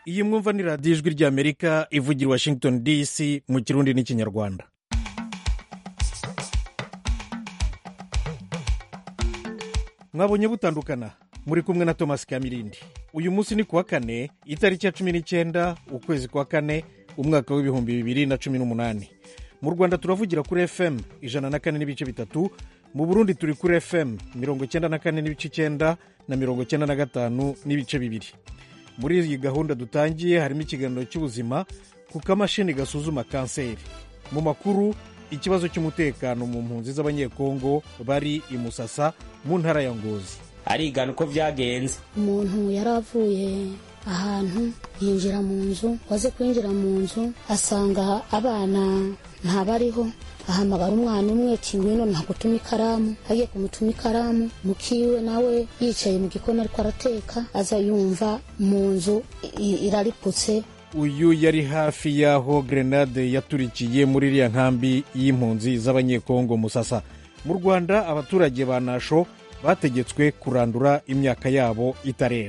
iyi mwumva ni radiyo ijwi ry'amerika ivugira washington dc mu kirundi n'ikinyarwanda mwabonye butandukana muri kumwe na thomas kamirindi uyu munsi ni kuwa kane itariki ya cumi n'icyenda ukwezi kwa kane umwaka w'ibihumbi bibiri na cumi n'umunani mu rwanda turavugira kuri fm ijana na kane n'ibice bitatu mu burundi turi kuri fm mirongo icyenda na kane n'ibice icyenda na mirongo icyenda na gatanu n'ibice bibiri muri iyi gahunda dutangiye harimo ikiganiro cy'ubuzima ku kamashini gasuzuma kanseri mu makuru ikibazo cy'umutekano mu mpunzi z'abanyekongo bari i musasa mu ntara ya ngozi arigana uko byagenze umuntu yari avuye ahantu yinjira mu nzu waze kwinjira mu nzu asanga abana ntabariho ahamagara umwana umwe ati ngwino ntagutuma ikaramu agiye kumutuma ikaramu mukiwe nawe yicaye mu gikoni ariko arateka aza yumva mu nzu irariputse uyu yari hafi y'aho grenade yaturikiye muri iriya nkambi y'impunzi z'abanyekongo musasa mu rwanda abaturage ba nasho bategetswe kurandura imyaka yabo itarera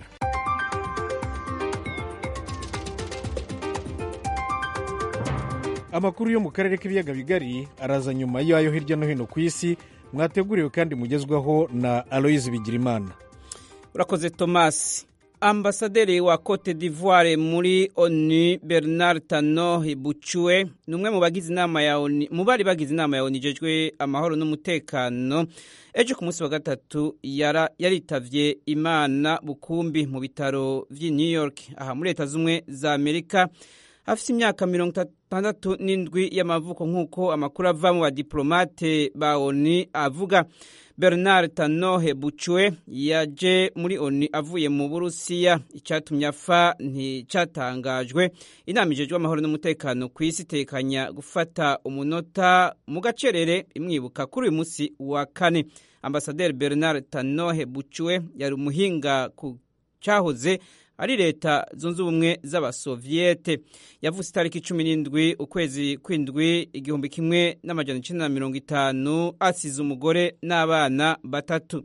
amakuru yo mu karere k'ibiyaga bigari araza nyuma y'ayo hirya no hino ku isi mwateguriwe kandi mugezwaho na aloyizi bigirimana urakoze tomasi ambasaderi wa cote d'ivoire muri onu bernard tano bucuwe ni umwe mu bagize inama ya onu mu bari bagize inama ya onu ijejwe amahoro n'umutekano ejo ku munsi wa gatatu yaritavye imana bukumbi mu bitaro vy'i new york aha muri leta z'ubumwe za amerika afite imyaka mirongo itandatu n'indwi y'amavuko nk'uko amakuru ava mu badiplomate ba onu avuga bernard tanohe bucwe yaje muri oni avuye mu burusiya icyatumye apfa nticyatangajwe inama ijejwe amahoro n'umutekano ku isi itekanya gufata umunota mu gacerere imwibuka kuri uyu munsi wa kane ambasaderi bernard tanohe bucwe yari umuhinga ku cyahoze ari leta zunze ubumwe z'abasoviyete yavutse itariki cumi n'indwi ukwezi kw'indwi igihumbi kimwe n'amajana icyenda na mirongo itanu asize umugore n'abana batatu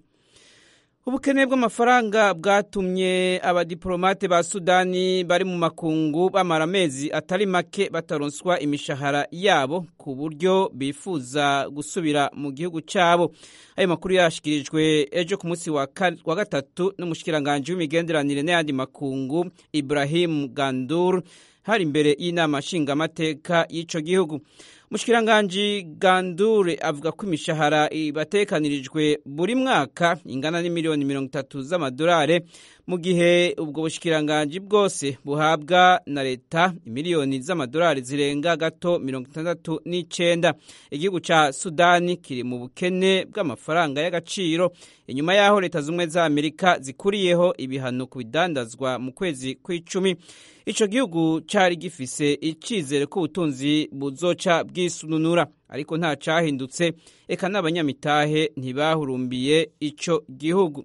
ubukene bw'amafaranga bwatumye abadiplomate ba sudani bari mu makungu bamara amezi atari make bataronswa imishahara yabo ku buryo bifuza gusubira mu gihugu cyabo ayo makuru yashyikirijwe ejo ku munsi wa gatatu n'umushikiranganji w'imigenderanire n'ayandi makungu ibrahim gandur hari imbere y'inama nshingamateka y'icyo gihugu umushikiranganji gandure avuga ko imishahara ibatekanirijwe buri mwaka ingana n'imiliyoni mirongo itatu z'amadolari mu gihe ubwo bushikiranganji bwose buhabwa na leta imiliyoni z'amadolari zirenga gato mirongo itandatu n'icyenda igihugu cya sudani kiri mu bukene bw'amafaranga y'agaciro inyuma y'aho leta z'ubumwe za amerika zikuriyeho ibihano ku bidandazwa mu kwezi kw'icumi icyo gihugu cyari gifise icyizere ko ubutunzi buzoca bwisununura ariko nta cyahindutse eka n'abanyamitahe ntibahurumbiye icyo gihugu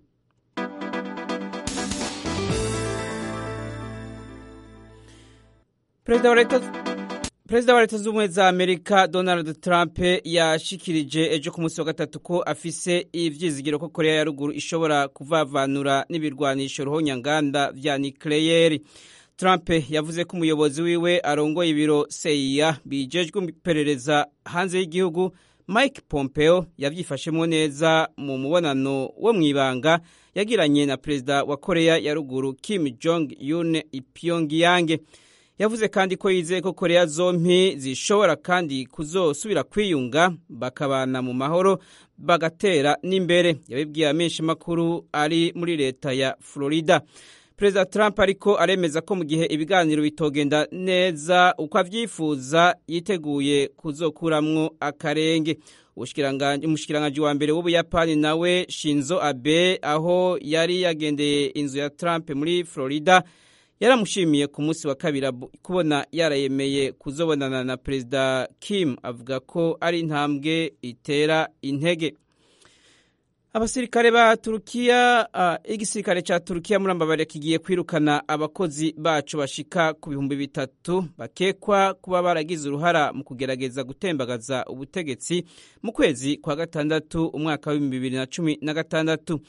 perezida wa leta perezida wa leta z'ubumwe za amerika donald trump yashikirije ejo ku munsi wa gatatu ko afise ivyizigiro ko korea ya ruguru ishobora kuvavanura n'ibirwanisho ruhonyanganda vya nikleyeri Trump yavuze ko umuyobozi wiwe arongoye ibiro CIA bijejwe iperereza hanze y'igihugu Mike Pompeo yavyifashemo neza mu mubonano wo mwibanga yagiranye na perezida wa Korea ya ruguru Kim Jong Un i Pyongyang. Yavuze kandi ko yizeye ko Korea zompi zishobora kandi kuzosubira kwiyunga bakabana mu mahoro bagatera n'imbere. Yabibwiye amenshi makuru ari muri leta ya Florida. perezida trump ariko aremeza ko mu gihe ibiganiro bitogenda neza uko avyifuza yiteguye kuzokuramwo akarenge umushikiranganji wa mbere w'ubuyapani nawe shinzo abe aho yari yagendeye inzu ya trump muri florida yaramushimiye ku munsi wa kabiri kubona yarayemeye kuzobonana na perezida kim avuga ko ari intambwe itera intege abasirikare ba turukiya uh, igisirikare ca turukiya muri ambabare kigiye kwirukana abakozi bacu bashika ku bihumbi bitatu bakekwa kuba baragize uruhara mu kugerageza gutembagaza ubutegetsi mu kwezi kwa gatandatu umwaka w'ibihumbi bibiri na cumi na gatandatu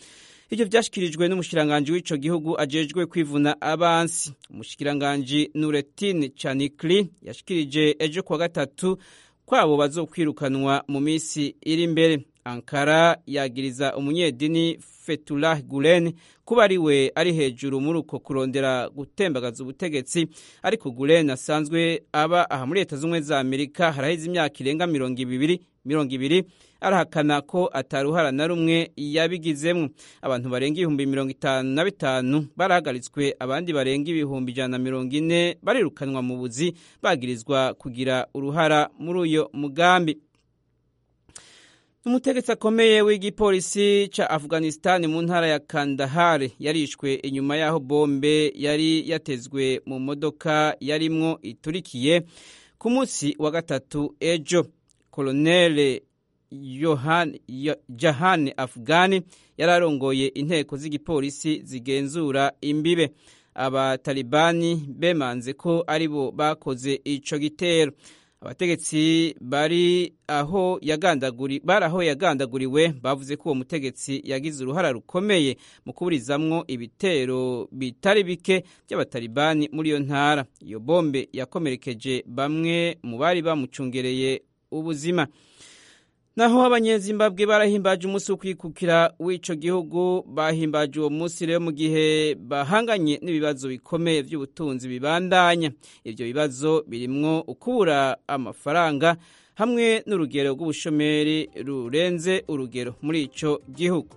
ivyo vyashikirijwe n'umushikiranganji w'ico gihugu ajejwe kwivuna abansi umushikiranganji nuretine canikli yashikirije ejo kuwa gatatu kwabo bazokwirukanwa mu misi iri imbere ankara yagiriza umunyedini fetullah gulen kuba ari we ari hejuru muri uko kurondera gutembagaza ubutegetsi ariko gulen asanzwe aba aha muri leta z'ubumwe za amerika haraheze imyaka irenga mirongo ibiri mirongo ibiri arahakana ko ataruhara na rumwe yabigizemo abantu barenga ibihumbi mirongo itanu na bitanu barahagaritswe abandi barenga ibihumbi ijana na mirongo ine barirukanwa mu buzi bagirizwa kugira uruhara muri uyo mugambi umutegetsi akomeye w'igipolisi ca afghanistan mu ntara ya kandahar yarishwe inyuma y'aho bombe yari yatezwe mu modoka yarimwo iturikiye ku munsi wa gatatu ejo koloneli jahan afghani yari arongoye inteko z'igipolisi zigenzura imbibe abatalibani bemanze ko aribo bakoze ico gitero abategetsi bari aho yagandaguri bari aho yagandaguriwe bavuze ko uwo mutegetsi yagize uruhara rukomeye mu kuburizamwo ibitero bitari bike by'abatalibani muri iyo ntara iyo bombe yakomerekeje bamwe mu bari bamucungereye ubuzima naho abanyezimbabwe barahimbaje umunsi wo kwikukira w'ico gihugu bahimbaje uwo munsi rero mu gihe bahanganye n'ibibazo bikomeye by'ubutunzi bibandanya ivyo bibazo birimwo ukubura amafaranga hamwe n'urugero rw'ubushomeri rurenze urugero muri ico gihugu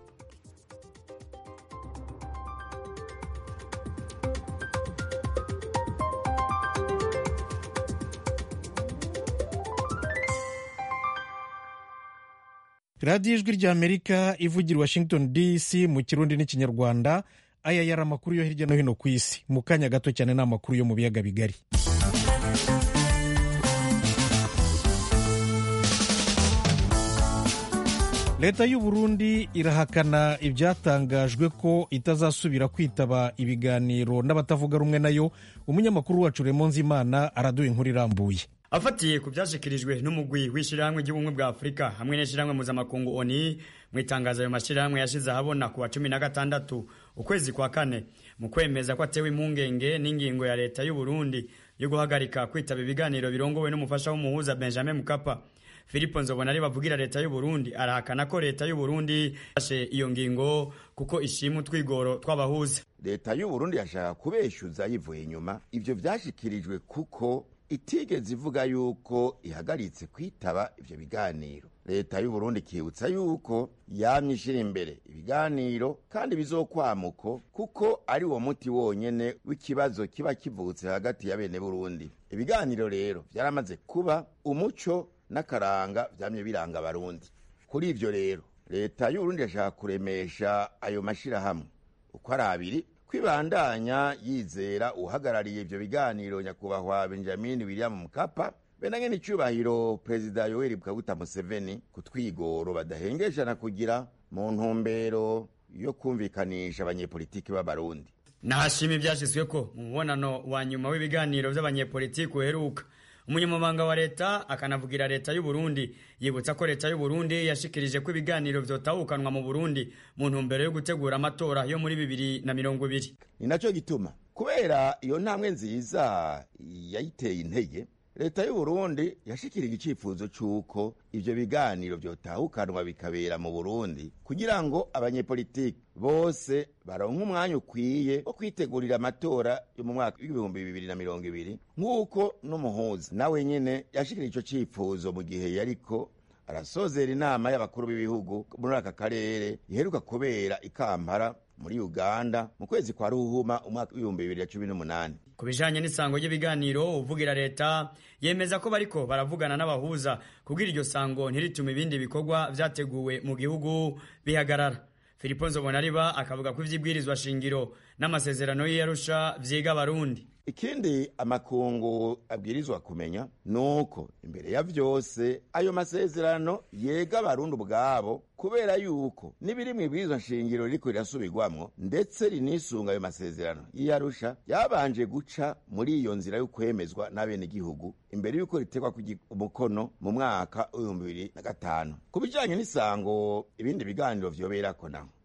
radiyo ijwi ry'amerika ivugira washington dc mu kirundi n'ikinyarwanda aya yari amakuru yo hirya no hino ku isi mu kanya gato cyane ni amakuru yo mu biyaga bigari leta y'u Burundi irahakana ibyatangajwe ko itazasubira kwitaba ibiganiro n'abatavuga rumwe nayo umunyamakuru wacu Remonzi Imana araduha inkuru irambuye afatiye ku byashyikirijwe n'umugwi w'ishyirahamwe ry'ubumwe bwa afurika hamwe n'ishyirahamwe mpuzamakungu oni mu itangazo ayo mashyirahamwe yashyize ahabona ku wa cumi na gatandatu ukwezi kwa kane mu kwemeza ko atewe impungenge n'ingingo ya leta y'u Burundi yo guhagarika kwitaba ibiganiro birongowe n'umufasha w'umuhuza benjamin mukapa Filipo Nzobona ari bavugira leta y'u Burundi arahakana ko leta y'u Burundi yafashe iyo ngingo kuko ishima utwigoro tw'abahuza leta y'u Burundi yashaka kubeshyuza yivuye inyuma ivyo vyashikirijwe kuko itigeze ivuga yuko ihagaritse kwitaba ivyo biganiro leta y'u Burundi ikibutsa yuko yamye ishira imbere ibiganiro kandi bizokwamuko kuko ari wo muti wonyene w'ikibazo kiba kivutse hagati ya bene Burundi ibiganiro rero vyaramaze kuba umuco n'akaranga vyamye biranga abarundi kuri ivyo rero leta y'u Burundi yashaka kuremesha ayo mashirahamwe uko ari abiri kwibandanya yizera uhagarariye ivyo biganiro nyakubahwa benjamin william mukapa benanye n'icubahiro perezida yoweri kaguta museveni ku twigoro badahengeshana kugira mu ntumbero yo kumvikanisha abanyepolitiki b'abarundi nahashima ivyashizweko mu mubonano wa nyuma w'ibiganiro vy'abanyepolitiki uheruka umunyamabanga wa leta akanavugira leta y'u Burundi yibutsa ko leta y'u Burundi yashikirije ko ibiganiro vyotahukanwa mu Burundi mu ntumbero yo gutegura amatora yo muri bibiri na mirongo ibiri ni naco gituma kubera iyo ntambwe nziza yayiteye intege leta y'u Burundi yashikirije icifuzo c'uko ivyo biganiro vyotahukanwa bikabera mu Burundi kugira ngo abanyepolitiki bose baronke umwanya ukwiye wo kwitegurira amatora yo mu mwaka w'ibihumbi bibiri na mirongo ibiri nk'uko n'umuhuza nawe nyene yashikirije ico cifuzo mu gihe yariko arasozera inama y'abakuru b'ibihugu muri aka karere iheruka kubera ikampara muri uganda mu kwezi kwa ruhuma umwaka w'ibihumbi bibiri na cumi n'umunani ku bijanye n'isango ry'ibiganiro uvugira leta yemeza ko bariko baravugana n'abahuza kugira iryo sango ntiritume ibindi bikorwa vyateguwe mu gihugu bihagarara filipo nzobonariba akavuga ko ivy'ibwirizwa shingiro n'amasezerano y'iyarusha vyiga abarundi ikindi amakungu abwirizwa kumenya nuko imbere ya vyose ayo masezerano yega abarundi ubwabo kubera yuko n'ibiri mu ibwirizwa nshingiro ririko rirasubirwamwo ndetse rinisunga ayo masezerano y'iyarusha yabanje guca muri iyo nzira yo kwemezwa n'abenegihugu imbere yuko ritegwa umukono mu mwaka w'ibihumbi bibiri na gatanu ku bijanye n'isango ibindi biganiro vyoberako naho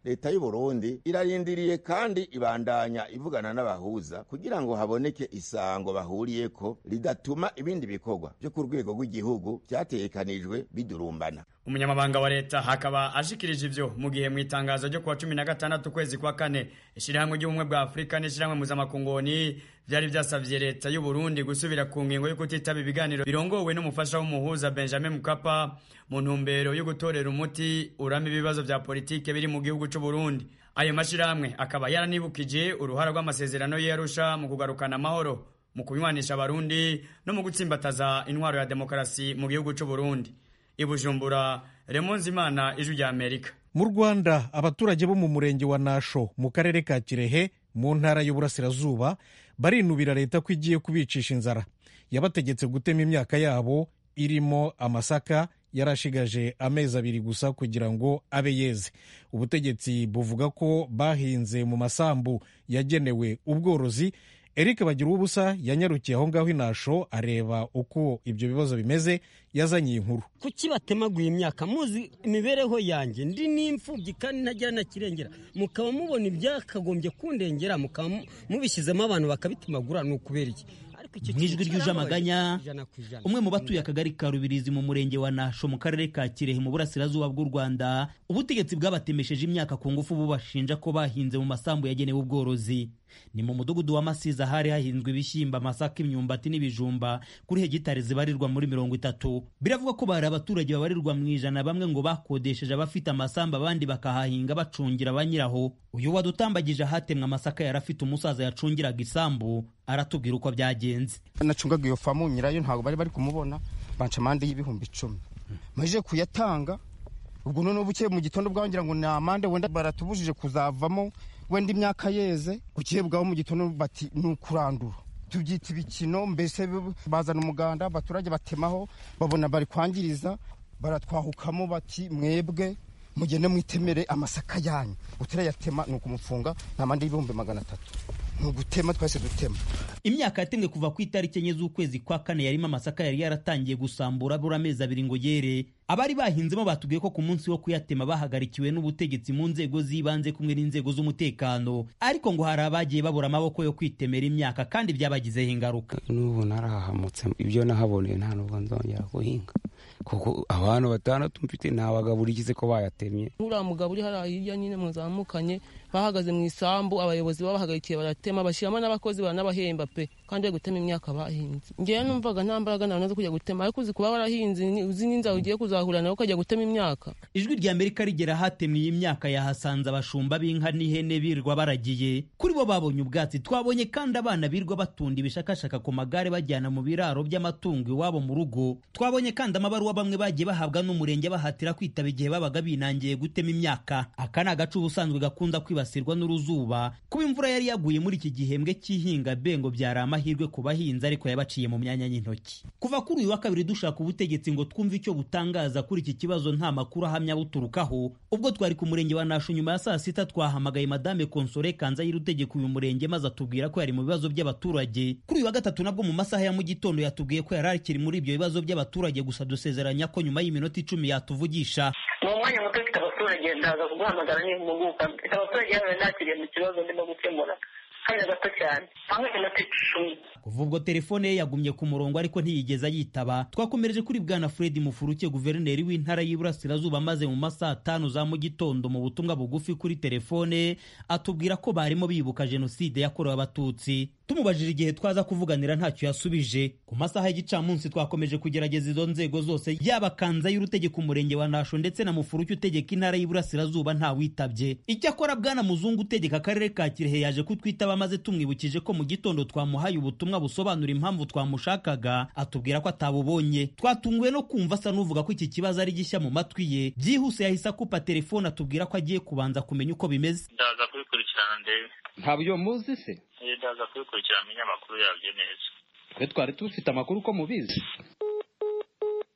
leta y'u Burundi irarindiriye kandi ibandanya ivugana n'abahuza kugira ngo haboneke isango bahuriyeko ridatuma ibindi bikorwa byo ku rwego rw'igihugu vyategekanijwe bidurumbana umunyamabanga wa leta hakaba ashikirije ivyo mu gihe mu itangazo ryo kuwa cumi na gatandatu ukwezi kwa kane ishirahamwe ry'ubumwe bwa afurika n'ishirahamwe mpuzamakungu vyari vyasavye leta y'u Burundi gusubira ku ngingo yo kutitaba ibiganiro birongowe n'umufasha w'umuhuza Benjamin Mkapa mu ntumbero yo gutorera umuti urama ibibazo vya politike biri mu gihugu c'u Burundi ayo mashirahamwe akaba yaranibukije uruhara rw'amasezerano y'Arusha mu kugarukana amahoro mu kunywanisha abarundi no mu gutsimbataza intwaro ya demokarasi mu gihugu c'u Burundi ibujumbura Remonzi Imana ijwi rya Amerika mu rwanda abaturage bo mu murenge wa nasho mu karere ka kirehe mu ntara y'uburasirazuba barinubira leta ko igiye kubicisha inzara yabategetse gutema imyaka yabo irimo amasaka yarashigaje amezi abiri gusa kugira ngo abe yeze ubutegetsi buvuga ko bahinze mu masambu yagenewe ubworozi eric bagira ubusa yanyarukiye aho ngaho inasho areba uko ibyo bibazo bimeze yazanye iyi nkuru kuki batemaguye imyaka muzi imibereho yanjye ndi n'imfubyi kandi ntagira na kirengera mukaba mubona ibyakagombye kundengera mukaba mubishyizemo abantu bakabitemagura ni ukubera iki mu ijwi ryuje amaganya umwe mu batuye akagari ka rubirizi mu murenge wa nasho mu karere ka kirehe mu burasirazuba bw'u rwanda ubutegetsi bwabatemesheje imyaka ku ngufu bubashinja ko bahinze mu masambu yagenewe ubworozi ni mu mudugudu wa masiza hari hahinzwe ibishyimbo amasaka imyumbati n'ibijumba kuri hegitari zibarirwa muri mirongo itatu biravugwa ko bari abaturage babarirwa mu ijana bamwe ngo bakodesheje abafite amasambu abandi bakahahinga bacungira ba nyiraho uyu wadutambagije ahatemwe amasaka yari afite umusaza yacungiraga isambu aratubwira uko byagenze nacungaga iyo famu nyirayo ntabwo bari bari kumubona banca amande y'ibihumbi icumi maze kuyatanga ubwo noneho buke mu gitondo bwangira ngo ni amande wenda baratubujije kuzavamo wenda imyaka yeze buke bwaho mu gitondo bati ni ukurandura tubyita ibikino mbese bazana umuganda abaturage batemaho babona bari kwangiriza baratwahukamo bati mwebwe mugende mwitemere amasaka yanyu utarayatema ni ukumufunga nta mande y'ibihumbi magana atatu ni ugutema twese dutema imyaka yatemwe kuva ku itariki enye z'ukwezi kwa kane yarimo amasaka yari yaratangiye gusambura abura amezi abiri ngo yere abari bahinzemo batubwiye ko ku munsi wo kuyatema bahagarikiwe n'ubutegetsi mu nzego z'ibanze kumwe n'inzego z'umutekano ariko ngo hari abagiye babura amaboko yo kwitemera imyaka kandi byabagizeho ingaruka n'ubu narahahamutse ibyo nahaboneye nta nubwo nzongera guhinga kuko abantu batandatu mfite ntabagaburikize ko bayatemye uriya mugabo uri hariya hirya nyine muzamukanye bahagaze mu isambu abayobozi babahagarikiye baratema bashyiramo n'abakozi baranabahemba pe kandi bari gutema imyaka bahinze ngewe numvaga nta mbaraga nawe zo kujya gutema ariko uzi kuba warahinze uzi n'inzara ugiye kuzahura nawe ukajya gutema imyaka ijwi rya amerika rigera ahatemwe iyi myaka yahasanze abashumba b'inka n'ihene birwa baragiye kuri bo babonye ubwatsi twabonye kandi abana birwa batunda ibishakashaka ku magare bajyana mu biraro by'amatungo iwabo mu rugo twabonye kandi amabaruwa bamwe bagiye bahabwa n'umurenge bahatira kwitaba igihe babaga binangiye gutema imyaka aka ni agace ubusanzwe gakunda kwibasirwa n'uruzuba kuba imvura yari yaguye muri iki gihembwe cy'ihinga bengo byari amahirwe ku bahinzi ariko yabaciye mu myanya y'intoki kuva kuri uyu wa kabiri dushaka ubutegetsi ngo twumve icyo butangaza kuri iki kibazo nta makuru ahamya buturukaho ubwo twari ku murenge wa nasho nyuma ya saa sita twahamagaye madame konsore kanzayire utegeka uyu murenge maze atubwira ko yari mu bibazo by'abaturage kuri uyu wa gatatu nabwo mu masaha ya mu gitondo yatubwiye ko yari akiri muri ibyo bibazo by'abaturage gusa dusezeranya ko nyuma y'iminota icumi yatuvugisha ni umwanya muto ufite abaturage ndaza kuguhamagara n'impuguka mfite abaturage hano nakiriye mu kibazo ndimo gukemura kanya gato cyane aho iminota icumi kuva ubwo telefone ye yagumye ku murongo ariko ntiyigeze ayitaba twakomereje kuri bwana fred mufuruke guverineri w'intara y'iburasirazuba maze mu masaha atanu za mu gitondo mu butumwa bugufi kuri telefone atubwira ko barimo bibuka jenoside yakorewe abatutsi tumubajije igihe twaza kuvuganira ntacyo yasubije ku masaha y'igicamunsi twakomeje kugerageza izo nzego zose yaba kanza y'urutegeka umurenge wa nasho ndetse na mufuruke utegeka intara y'iburasirazuba ntawitabye icyakora bwana muzungu utegeka akarere ka kirehe yaje kutwitaba maze tumwibukije ko mu gitondo twamuhaye ubutumwa busobanura impamvu twamushakaga atubwira ko atabubonye twatunguwe no kumva asa n'uvuga ko iki kibazo ari gishya mu matwi ye byihuse yahise akupa telefone atubwira ko agiye kubanza kumenya uko bimeze ndaza kubikurikirana ndebe ntabyo muzi se ndaza kubikurikirana amenye amakuru yabyo neza twe twari dufite amakuru ko mubizi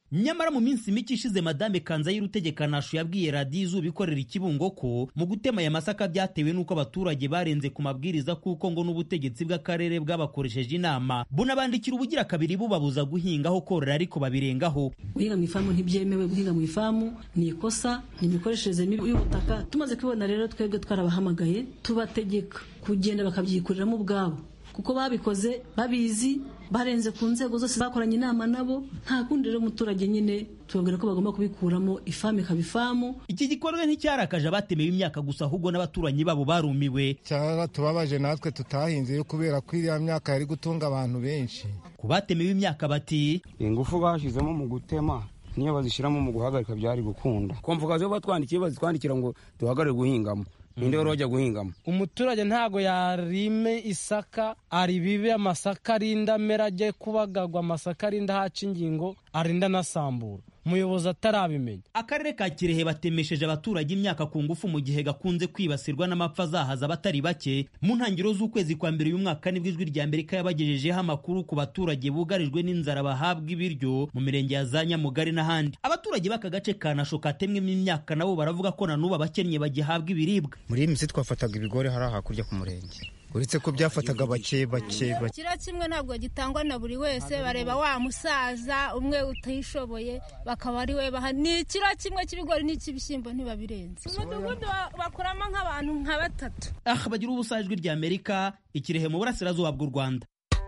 nyamara mu minsi mike ishize madame kanzayire utegeka nasho yabwiye radiyo izuba ikorera ikibungo ko mu gutema aya masaka byatewe n'uko abaturage barenze ku mabwiriza kuko ngo n'ubutegetsi bw'akarere bwabakoresheje inama bunabandikira ubugira kabiri bubabuza guhingaho korora ariko babirengaho guhinga mu ifamu ntibyemewe guhinga mu ifamu ni ikosa ni imikoreshereze mibi y'ubutaka tumaze kubibona rero twebwe twarabahamagaye tubategeka kugenda bakabyikuriramo ubwabo kuko babikoze babizi barenze ku nzego zose bakoranye inama nabo nta kundi rero umuturage nyine tubabwira ko bagomba kubikuramo ifamu ikaba ifamu iki gikorwa nticyarakaje abatemewe imyaka gusa ahubwo n'abaturanyi babo barumiwe cyaba tubabaje natwe tutahinze yo kubera ko iriya myaka yari gutunga abantu benshi ku batemewe imyaka bati ingufu bashyizemo mu gutema niyo bazishyiramo mu guhagarika byari gukunda komvuga zo batwandikiye bazitwandikira ngo duhagarare guhingamo ninde wari wajya guhingamo umuturage ntago yarime isaka aribibe amasaka arinda amera ajye kubagagwa amasaka arinda haca ingingo arinda anasambura umuyobozi atarabimenya akarere ka kirehe batemesheje abaturage imyaka ku ngufu mu gihe gakunze kwibasirwa n'amapfa azahaza abatari bake mu ntangiriro z'ukwezi kwa mbere uyu mwaka nibwo ijwi rya amerika yabagejejeho amakuru ku baturage bugarijwe n'inzara bahabwa ibiryo mu mirenge ya za nyamugari n'ahandi abaturage b'aka gace ka nasho katemwemo imyaka nabo baravuga ko na n'ubu abakennye bagihabwa ibiribwa muri iyi minsi twafataga ibigori hariya hakurya ku murenge uretse ko byafataga bake bake bake kiro kimwe ntabwo gitangwa na buri wese bareba wa musaza umwe utishoboye bakaba ari we baha ni ikiro kimwe cy'ibigori n'icy'ibishyimbo ntibabirenze umudugudu bakuramo nk'abantu nka batatu aha bagira ubusa ijwi rya amerika ikirehe mu burasirazuba bw'u rwanda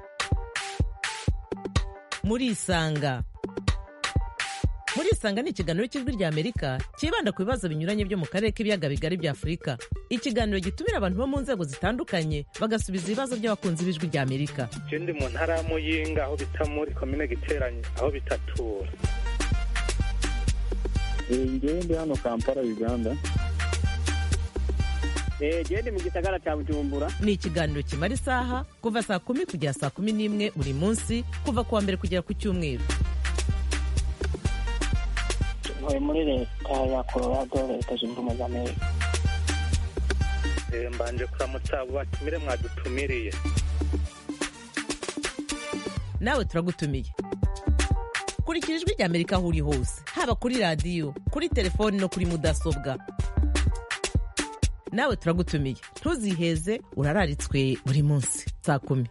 murisanga murisanga ni ikiganiro cy'ijwi rya amerika cyibanda ku bibazo binyuranye byo mu karere k'ibiyaga bigari bya afurika ikiganiro gitumira abantu bo mu nzego zitandukanye bagasubiza ibibazo by'abakunzi b'ijwi rya amerika icyo ndi mu ntara ya muyinga aho bita muri komine giteranye aho bitatura ngewe ndi hano kampala uganda gende mu gisagara cya bujumbura ni ikiganiro kimara isaha kuva saa kumi kugera saa kumi n'imwe buri munsi kuva ku wa mbere kugera ku cyumweru ntuye muri leta ya colorado leta zunze ubumwe za amerika mbanje kuramutsa abo batumire mwadutumiriye nawe turagutumiye kurikira ijwi rya amerika aho uri hose haba kuri radiyo kuri telefoni no kuri mudasobwa nawe turagutumiye ntuziheze urararitswe buri munsi saa kumi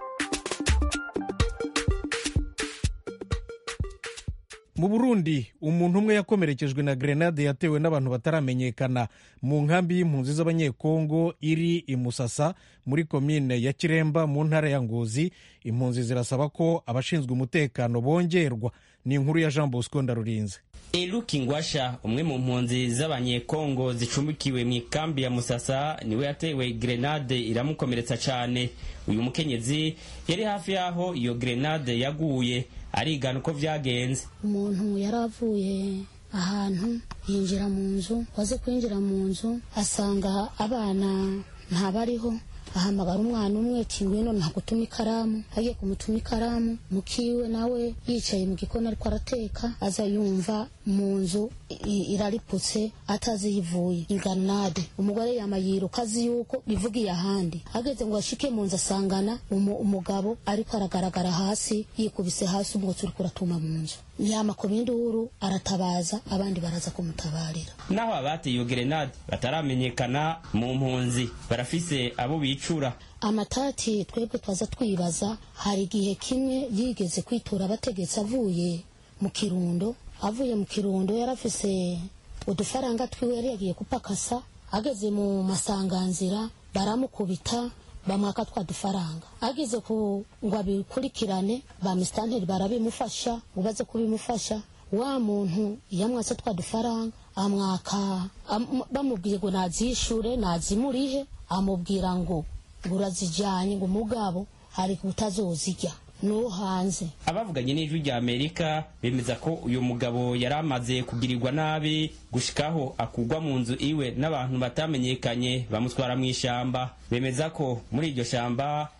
mu burundi umuntu umwe yakomerekejwe na grenade yatewe n'abantu bataramenyekana mu nkambi y'impunzi z'abanyekongo iri i musasa muri komine ya kiremba mu ntara ya ngozi impunzi zirasaba ko abashinzwe umutekano bongerwa ni inkuru ya jean bosco ndarurinze Eluki Ngwasha umwe mu mpunzi z'abanyekongo zicumbikiwe mu ikambi ya Musasa niwe yatewe grenade iramukomeretsa cyane uyu mukenyezi yari hafi y'aho iyo grenade yaguye arigana uko byagenze umuntu yari avuye ahantu yinjira mu nzu waze kwinjira mu nzu asanga abana ntabariho ahamagara umwana umwe ati ngwino ntagutuma ikaramu agiye kumutuma ikaramu mukiwe nawe yicaye mu gikoni ariko arateka aza yumva mu nzu irariputse atazi yivuye inganade umugore yama yiruka azi yuko bivugiye ahandi ageze ngo ashike mu nzu asangana umugabo ariko aragaragara hasi yikubise hasi umwotsi uriko uratuma mu nzu yama ku binduru aratabaza abandi baraza kumutabarira naho abateye iyo gerenade bataramenyekana mu mpunzi barafise abo bicura amatati twebwe twaza twibaza hari igihe kimwe yigeze kwitura abategetsi avuye mu kirundo avuye mu kirundo yarafise udufaranga twiwe yari yagiye kupakasa ageze mu masanganzira baramukubita bamwaka twa dufaranga ageze ku ngo abikurikirane ba misitanteri barabimufasha ubaze kubimufasha wa muntu yamwatse twa dufaranga amwaka bamubwiye ngo nazishure nazimurihe amubwira ngo ngo urazijyanye ngo mugabo hari utazozijya no hanze abavuganye n'ijwi rya amerika bemeza ko uyu mugabo yari amaze kugirirwa nabi gushikaho akugwa mu nzu iwe n'abantu batamenyekanye bamutwara mu ishyamba bemeza ko muri iryo shyamba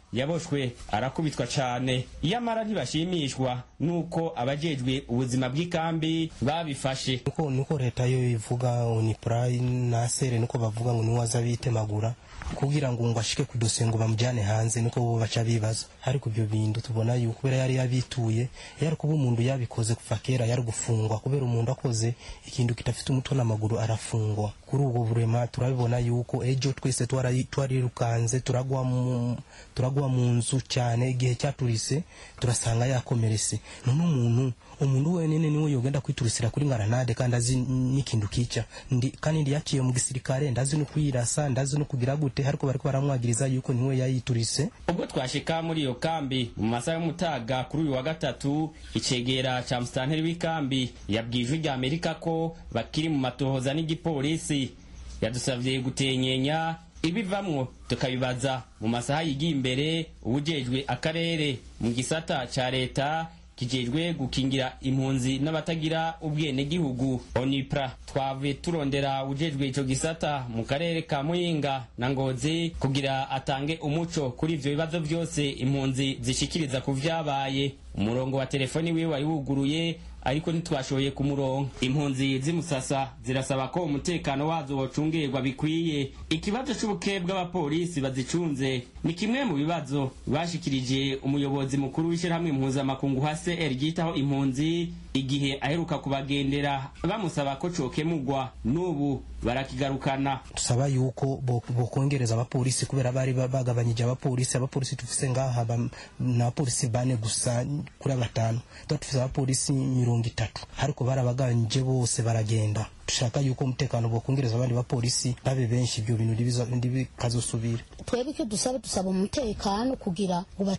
yaboshwe arakubitwa cane iyamara ntibashimishwa nuko abajejwe ubuzima bw'ikambi babifashe nuko nuko leta yo ivuga unipra na sere nuko bavuga ngo niwe aza bitemagura kugira ngo ngo ashike ku dosiye ngo bamujyane hanze nuko bo baca bibaza ariko ibyo bintu tubona yuko kubera yari yabituye yari kuba umuntu yabikoze kuva kera yari gufungwa kubera umuntu akoze ikintu kitafite umutwe n'amaguru arafungwa kuri ubwo burema turabibona yuko ejo twese twarirukanze turagwa mu turagwa mu nzu cyane igihe cyaturise turasanga yakomeretse none umuntu umuntu wenyine niwe yogenda kwiturisira kuri ngaranade kandi azi n'ikintu kica ndi kandi ndi yaciye mu gisirikare ndazi no kuyirasa ndazi no kugira gute ariko bariko baramwagiriza yuko niwe yayiturise ubwo twashika muri iyo kambi mu masaha y'umutaga kuri uyu wa gatatu icegera ca musitanteri w'ikambi yabwiye ijwi rya amerika ko bakiri mu matohoza n'igipolisi yadusavye gutenyenya ibivamwo tukabibaza mu masaha yigiye imbere ubujejwe akarere mu gisata ca leta kijejwe gukingira impunzi n'abatagira ubwenegihugu onipra twavuye turondera ujejwe ico gisata mu karere ka muyinga na ngozi kugira atange umuco kuri ivyo bibazo vyose impunzi zishikiriza ku vyabaye umurongo wa telefoni wiwe wari wuguruye ariko ntitwashoboye kumuronka impunzi z'imusasa zirasaba ko umutekano wazo wocungerwa bikwiye ikibazo c'ubuke bw'abapolisi bazicunze ni kimwe mu bibazo bashikirije umuyobozi mukuru w'ishyirahamwe impuzamakungu hcr ryitaho impunzi igihe aheruka kubagendera bamusaba ko cokemugwa n'ubu barakigarukana tusaba yuko bokongereza abapolisi kubera bari bagabanyije abapolisi abapolisi tufise ngaha ni abapolisi bane gusa kuri batanu tuba tufise abapolisi mirongo itatu ariko barabagabanyije bose baragenda dushaka yuko umutekano bokongereza abandi bapolisi babe benshi ibyo bintu ntibikazosubira twebwe icyo dusaba dusaba umutekano kugira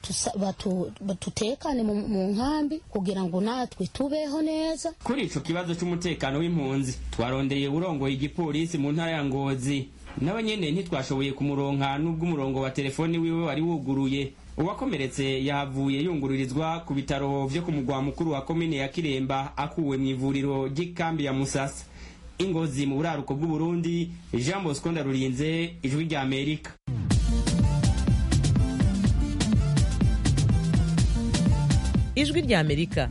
ngo batutekane mu nkambi kugira ngo natwe tubeho neza kuri ico kibazo c'umutekano w'impunzi twarondeye urongoye igipolisi mu ntara ya ngozi nawe nyene ntitwashoboye kumuronka n'ubwo umurongo wa telefoni wiwe wari wuguruye uwakomeretse yahavuye yungururizwa ku bitaro vyo ku mugwa mukuru wa komine ya kiremba akuwe mu ivuriro ry'ikambi ya musasa ingozi mu buraruko bw'uburundi jean bosco ndarurinze ijwi rya amerika ijwi rya amerika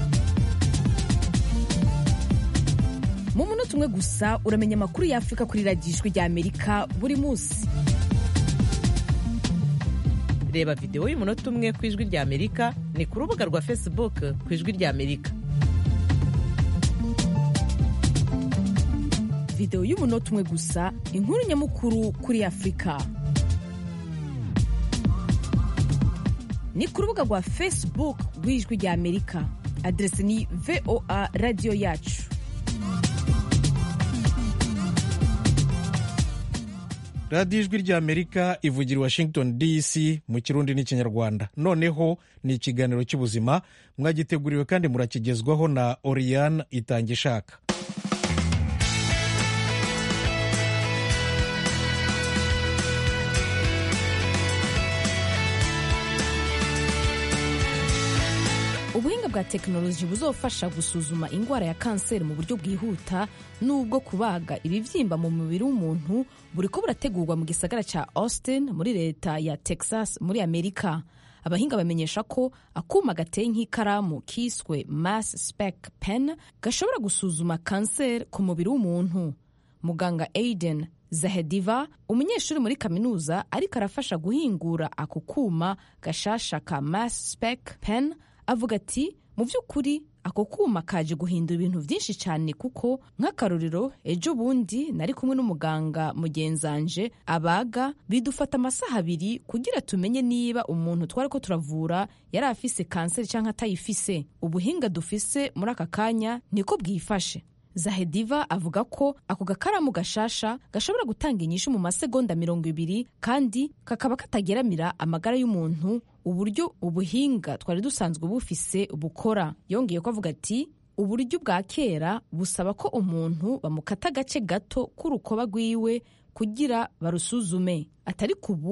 mu munota umwe gusa uramenya amakuru y'afurika kuri radiyo ijwi rya amerika buri munsi reba videwo y'umunota umwe ku ijwi rya amerika ni ku rubuga rwa facebook ku ijwi rya amerika videwo y'umunota umwe gusa inkuru nyamukuru kuri afurika ni ku rubuga rwa facebook rw'ijwi rya amerika aderesi ni voa radiyo yacu radiyo ijwi rya amerika ivugira i washington dc mu kirundi n'ikinyarwanda noneho ni ikiganiro cy'ubuzima mwagiteguriwe kandi murakigezwaho na oriyane itanga ishaka ubuhinga bwa tekinoloji buzofasha gusuzuma indwara ya kanseri mu buryo bwihuta n'ubwo kubaga ibibyimba mu mubiri w'umuntu buri ko burategurwa mu gisagara cya austin muri leta ya texas muri amerika abahinga bamenyesha ko akuma gateye nk'ikaramu kiswe mass spec pen gashobora gusuzuma kanseri ku mubiri w'umuntu muganga aiden zahediva umunyeshuri muri kaminuza ariko arafasha guhingura ako kuma gashasha ka mass spec pen avuga ati mu by'ukuri ako kuma kaje guhindura ibintu byinshi cyane kuko nk'akarorero ejo bundi nari kumwe n'umuganga mugenzanje abaga bidufata amasaha abiri kugira tumenye niba umuntu twari ko turavura yari afise kanseri cyangwa atayifise ubuhinga dufise muri aka kanya niko bwifashe zahediva avuga ko ako gakaramu gashasha gashobora gutanga inyishu mu masegonda mirongo ibiri kandi kakaba katageramira amagara y'umuntu uburyo ubuhinga twari dusanzwe bufise bukora yongeye ko avuga ati uburyo bwa kera busaba ko umuntu bamukata agace gato k'urukoba rwiwe kugira barusuzume atari kubu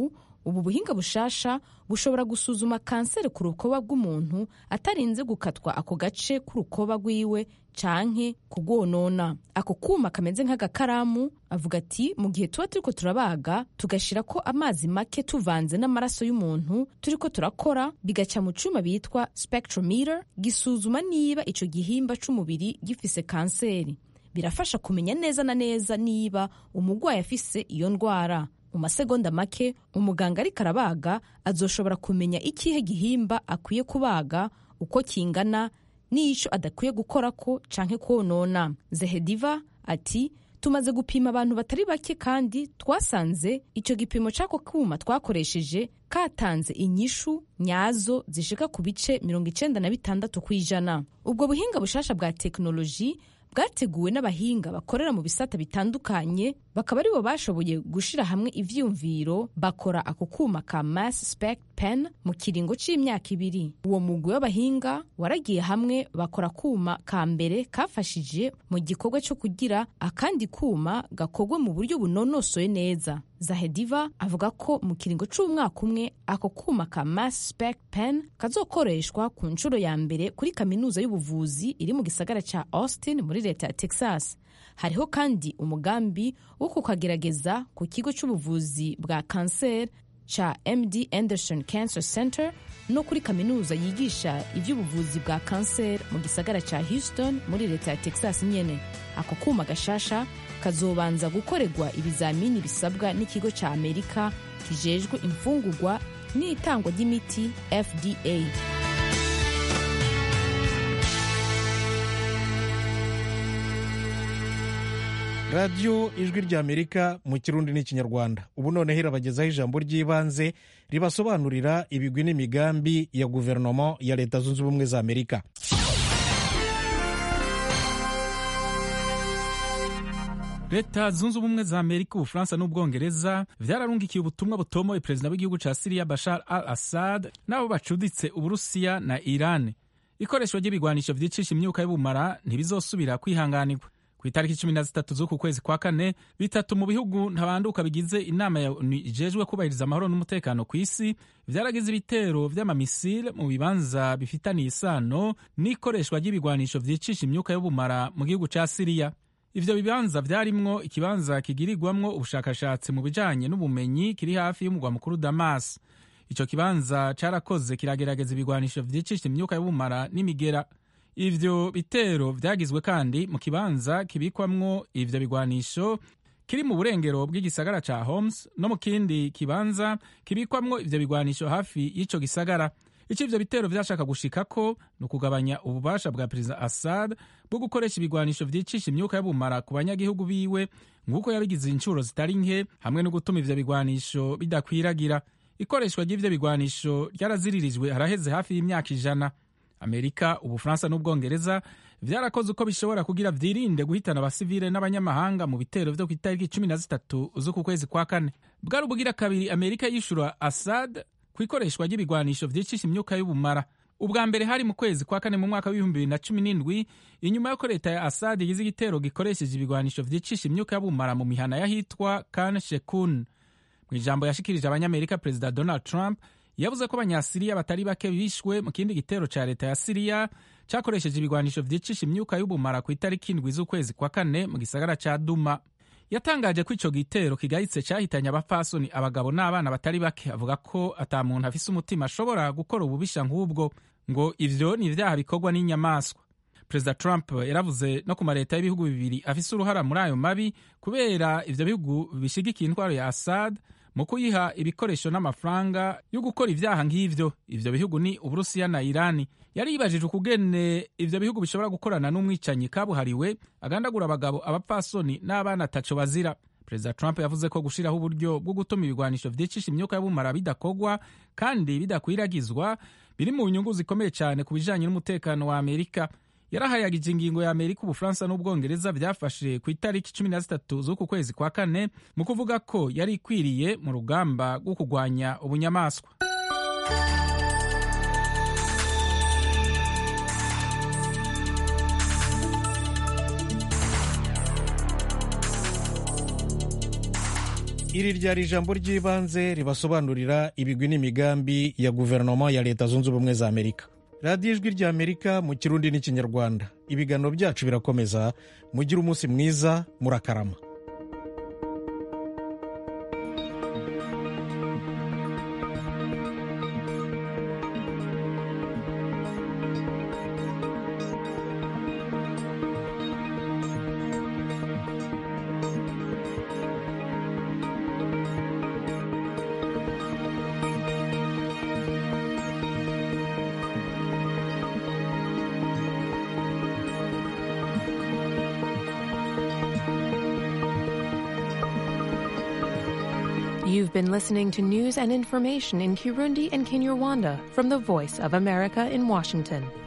ubu buhinga bushasha bushobora gusuzuma kanseri ku rukoba rw'umuntu atarinze gukatwa ako gace k'urukoba rwiwe canke kugwonona ako kuma kameze nk'agakaramu avuga ati mu gihe tuba turiko turabaga tugashira ko amazi make tuvanze n'amaraso y'umuntu turiko turakora bigaca mu cuma bitwa spectrometer gisuzuma niba ico gihimba c'umubiri gifise kanseri birafasha kumenya neza na neza niba umurwayi afise iyo ndwara mu masegonda make umuganga ariko arabaga azoshobora kumenya ikihe gihimba akwiye kubaga uko kingana n'ico adakwiye gukorako canke konona zehediva ati tumaze gupima abantu batari bake kandi twasanze ico gipimo c'ako kuma twakoresheje katanze inyishu nyazo zishika ku bice mirongo icenda na bitandatu kw'ijana ubwo buhinga bushasha bwa tekinoloji bwateguwe n'abahinga bakorera mu bisata bitandukanye bakaba aribo bashoboye gushira hamwe ivyiyumviro bakora ako kuma ka mass spec pen mu kiringo c'imyaka ibiri uwo mugwi w'abahinga waragiye hamwe bakora kuma ka mbere kafashije mu gikorwa co kugira akandi kuma gakorwe mu buryo bunonosoye neza zahediva avuga ko mu kiringo c'umwaka umwe ako kuma ka mass spec pen kazokoreshwa ku nshuro ya mbere kuri kaminuza y'ubuvuzi iri mu gisagara ca austin muri leta ya texas hariho kandi umugambi wo kukagerageza ku kigo c'ubuvuzi bwa kanseri ca md anderson cancer center no kuri kaminuza yigisha ivy'ubuvuzi bwa kanseri mu gisagara ca houston muri leta ya texas nyene ako kuma gashasha kazobanza gukorerwa ibizamini bisabwa n'ikigo ca amerika kijejwe imfungurwa n'itangwa ry'imiti fda radiyo ijwi ry'amerika mu kirundi n'ikinyarwanda ubu noneho irabagezaho ijambo ry'ibanze ribasobanurira ibigwi n'imigambi ya guverinoma ya leta zunze ubumwe za amerika leta zunze ubumwe za amerika ubufaransa n'ubwongereza vyararungikiye ubutumwa butomoye perezida w'igihugu ca siriya bashar al assad n'abo bacuditse uburusiya na iran ikoreshwa ry'ibigwanisho vyicisha imyuka y'ubumara ntibizosubira kwihanganirwa ku itariki cumi na zitatu z'uku kwezi kwa kane bitatu mu bihugu ntabanduka bigize inama ya onu ijejwe kubahiriza amahoro n'umutekano ku isi vyaragize ibitero vy'amamisile mu bibanza bifitaniye isano n'ikoreshwa ry'ibigwanisho vyicisha imyuka y'ubumara mu gihugu ca siriya ivyo bibanza vyarimwo ikibanza kigirirwamwo ubushakashatsi mu bijanye n'ubumenyi kiri hafi y'umugwa mukuru damas ico kibanza carakoze kiragerageza ibigwanisho vyicisha imyuka y'ubumara n'imigera ivyo bitero vyagizwe kandi mu kibanza kibikwamwo ivyo bigwanisho kiri mu burengero bw'igisagara ca Homs no mu kindi kibanza kibikwamwo ivyo bigwanisho hafi y'ico gisagara ico ivyo bitero vyashaka gushikako ni ukugabanya ububasha bwa perezida Assad bwo gukoresha ibigwanisho vyicisha imyuka y'ubumara ku banyagihugu biwe nk'uko yabigize incuro zitari nke hamwe no gutuma ivyo bigwanisho bidakwiragira ikoreshwa ry'ivyo bigwanisho ryaraziririjwe haraheze hafi y'imyaka ijana amerika ubufaransa n'ubwongereza vyarakoze uko bishobora kugira vyirinde guhitana abasivile n'abanyamahanga mu bitero vyo ku itariki cumi na zitatu z'uku kwezi kwa kane bwari ubugira kabiri amerika yishura assad ku ikoreshwa ry'ibigwanisho vyicisha imyuka y'ubumara ubwa mbere hari mu kwezi kwa kane mu mwaka w'ibihumbi bibiri na cumi n'indwi inyuma y'uko leta ya assad igize igitero gikoresheje ibigwanisho vyicisha imyuka y'ubumara mu mihana y'ahitwa kan shekun mu ijambo yashikirije abanyamerika perezida donald trump yavuze ko abanyasiriya batari bake bishwe mu kindi gitero ca leta ya siriya cakoresheje ibigwanisho vyicisha imyuka y'ubumara ku itariki indwi z'ukwezi kwa kane mu gisagara ca duma yatangaje ko ico gitero kigayitse cahitanye abapfasoni abagabo n'abana batari bake avuga ko ata muntu afise umutima ashobora gukora ububisha nk'ubwo ngo ivyo ni ivyaha bikorwa n'inyamaswa perezida trump yaravuze no ku mareta y'ibihugu bibiri afise uruhara muri ayo mabi kubera ivyo bihugu bishigikiye intwaro ya assad mu kuyiha ibikoresho n'amafaranga yo gukora ivyaha nk'ivyo ivyo bihugu ni uburusiya na irani yari yibajije ukugene ivyo bihugu bishobora gukorana n'umwicanyi kabuhariwe agandagura abagabo abapfasoni n'abana ataco bazira perezida trump yavuze ko gushiraho uburyo bwo gutuma ibigwanisho vyicisha imyuka y'ubumara bidakorwa kandi bidakwiragizwa biri mu nyungu zikomeye cyane ku bijanye n'umutekano wa amerika yarahayagije ingingo ya amerika ubufaransa n'ubwongereza byafashe ku itariki cumi na zitatu z'uku kwezi kwa kane mu kuvuga ko yari ikwiriye mu rugamba rwo kurwanya ubunyamaswa iri ryari ijambo ry'ibanze ribasobanurira ibigwi n'imigambi ya guverinoma ya leta zunze ubumwe za amerika radiyo ijwi rya amerika mu kirundi n'ikinyarwanda ibiganiro byacu birakomeza mugire umunsi mwiza murakarama You've been listening to news and information in Kirundi and Kinyarwanda from the Voice of America in Washington.